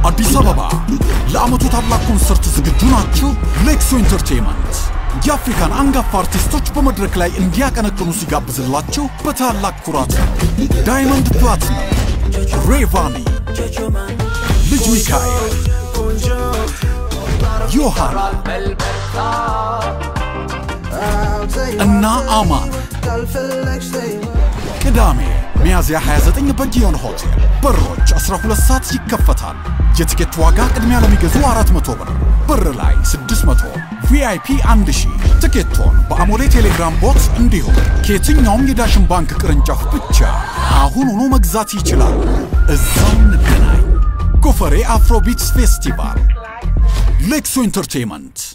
አዲስ አበባ ለዓመቱ ታላቅ ኮንሰርት ዝግጁ ናችሁ? ሌክሶ ኢንተርቴይመንት የአፍሪካን አንጋፋ አርቲስቶች በመድረክ ላይ እንዲያቀነቅኑ ሲጋብዝላችሁ በታላቅ ኩራት ነው። ዳይመንድ ፕላቲነም፣ ሬቫኒ፣ ልጅ ሚካኤል፣ ዮሐና እና አማን ቅዳሜ ሚያዝያ 29 በጊዮን ሆቴል በሮች 12 ሰዓት ይከፈታል። የትኬት ዋጋ ቅድሚያ ለሚገዙ 400 ብር፣ ብር ላይ 600፣ ቪአይፒ 1000። ትኬቶን በአሞሌ ቴሌግራም ቦት እንዲሁም ከየትኛውም የዳሽን ባንክ ቅርንጫፍ ብቻ አሁኑኑ መግዛት ይችላል። እዛው እንገናኝ። ጎፈሬ አፍሮቢትስ ፌስቲቫል ሌክሶ ኢንተርቴይመንት